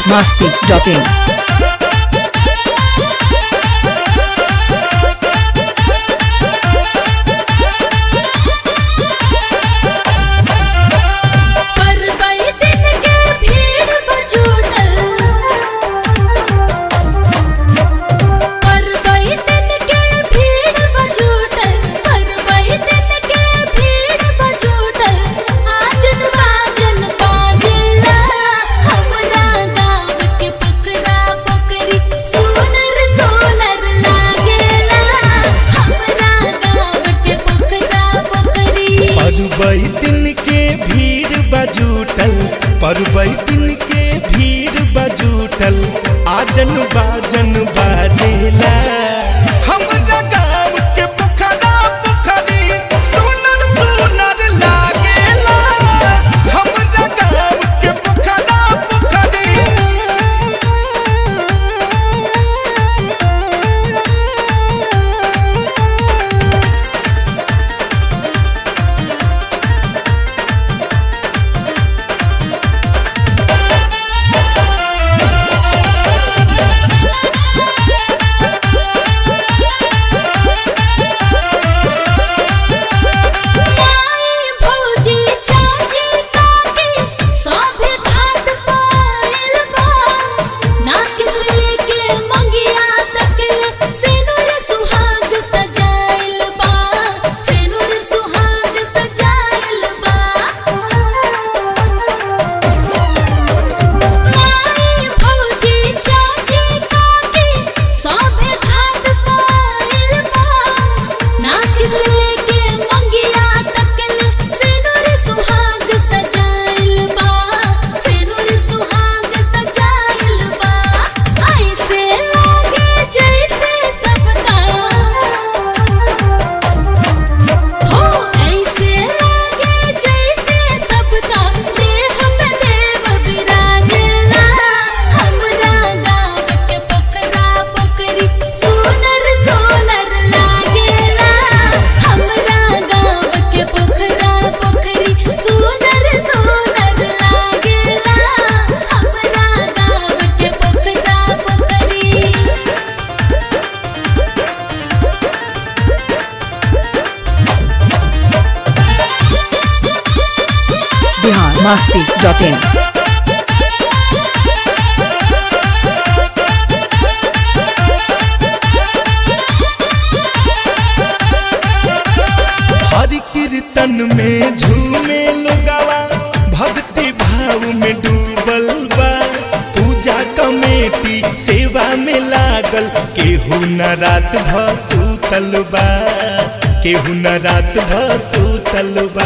biharmasti.in पर कई दिन के भीड़ बजूटल पर कई दिन के भीड़ बजूटल पर कई दिन के भीड़ बजूटल आजन बाजन बाजेला हमरा गाँव के पोखरा पोखरी सोनर सोनर लागेला हमरा गाँव के पोखरा पोखरी परबई दिन के भीड़ बजूटल परबई दिन के भीड़ बजूटल आजन बाजन बाजेला हमरा गाँव के पोखरा पोखरी सुनर सुनर लागेला हमरा गाँव के पोखरा पोखरी माई भौजी चाची काकी सभे घाट पाइल बा ना किसले के मंगिया तकले सेनुर सुहाग सजाइल बा सेनुर सुहाग सजाइल बा माई भौजी चाची काकी सभे घाट पाइल बा ना किसले के मंगिया तकल सेनुर सुहाग सजाइल बा सेनुर सुहाग सजाइल बा ऐसे लागे जैसे सबका हो ऐसे लागे जैसे सबका देह में देव विराजेला हमरा गाँव के पोखरा पोखरी सोनर सोनर लागेला हमरा गाँव के पोखरा पोखरी सोनर सोनर लागेला हमरा गाँव के पोखरा पोखरी biharmasti.in हरि कीर्तन में झूमे लोगवा भक्ति भाव में डूबल बा पूजा कमेटी सेवा में लागल केहू न रात भ सुतल बा केहू न रात भ सुतल बा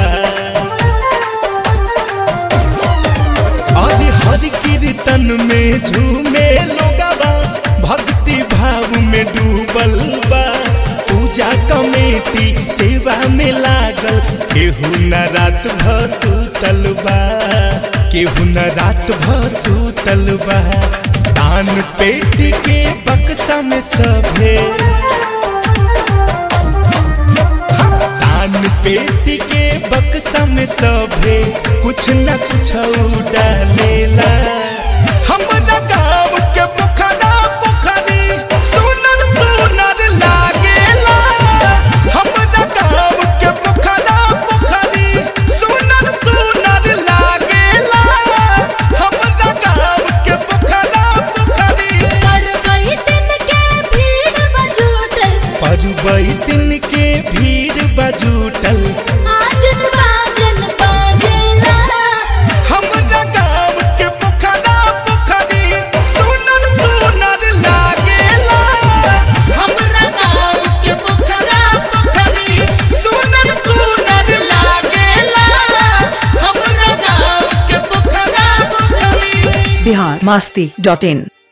आज हरि कीर्तन में झूमे लोगवा भक्ति भाव में डूबल बा पूजा कमेटी सेवा में लागल केहू न रात भ सुतल बा केहू न रात भ सुतल बा दान पेटी के बक्सा में सभे दान पेटी के बक्सा में सभे कुछ न कुछ डालेला हमरा गाँव के पोखरा पोखरी सुनर सुनर लागेला हमरा गाँव के पोखरा पोखरी सुनर सुनर लागेला हमरा गाँव के पोखरा पोखरी पर कई दिन के भीड़ बजूटल परबई दिन के भीड़ बजूटल आजन बाजन बाजेला हमरा गाँव के पोखरा पोखरी सुनर सुनर लागेला हमरा गाँव के पोखरा पोखरी सुनर सुनर लागेला हमरा गाँव के पोखरा पोखरी biharmasti.in